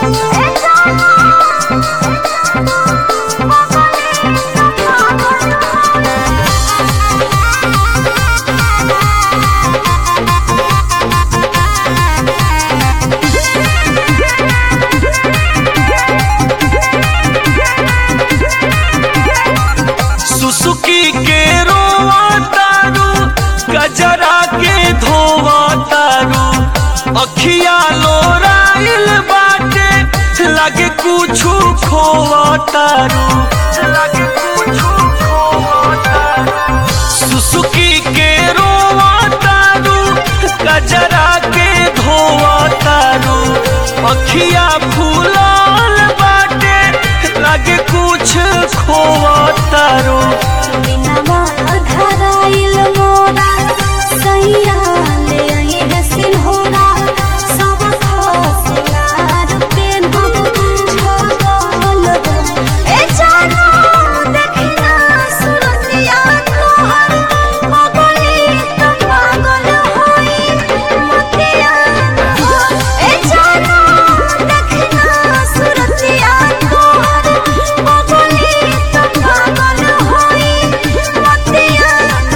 सुसुकी के रोवा तारू गजरा के धोवा तारू अखिया लोराइल बाटे लगे कुछु खोवा तारू लगे कुछु खोवा तारू सुसुकी के रोवा तारू गजरा के धोवा तारू अखिया फूलाल बाटे लगे कुछ खोवा तारू बिनवा धराइल मोरा सैया ले आई है सिन्होरा सब खसलार पेन्हब छगल ए जानो देखना सुरतिया तोहर पगली त पागल होई मतिया ए जानो देखना सुरतिया तोहर पगली त पागल होई मतिया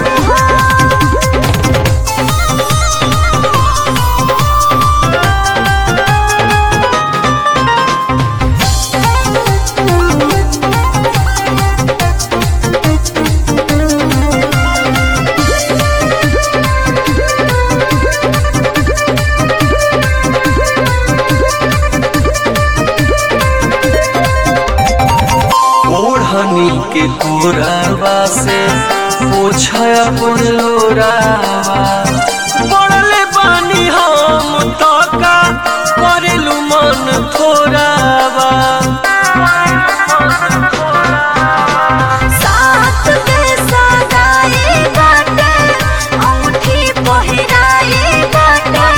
ओढ़नी के कोरावा से पोछा अपन लोरावा पड़ले बानी हम तका करेलू मन थोरावा साथ के सगाई बाटे अंगूठी पहिराई बाटे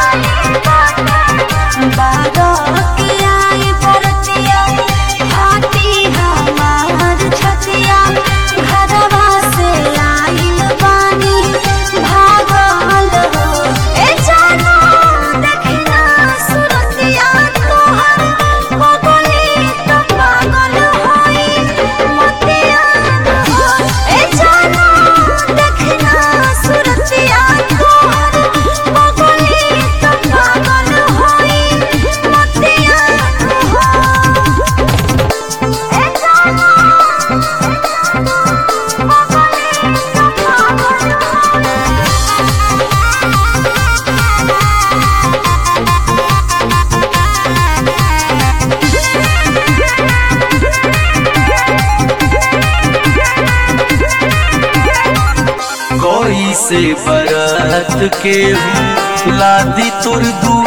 बारह के आई बरतिया हाथी हमार छतिया घरवा से आइल बानी भागल हो ए जानो देखना सुरतिया तोहर पगली त पागल होई मतिया ए जानो देखना सुरतिया तोहर पगली त पागल होई मतिया ए जानो कोई से बरात के हूँ लादी तुर दू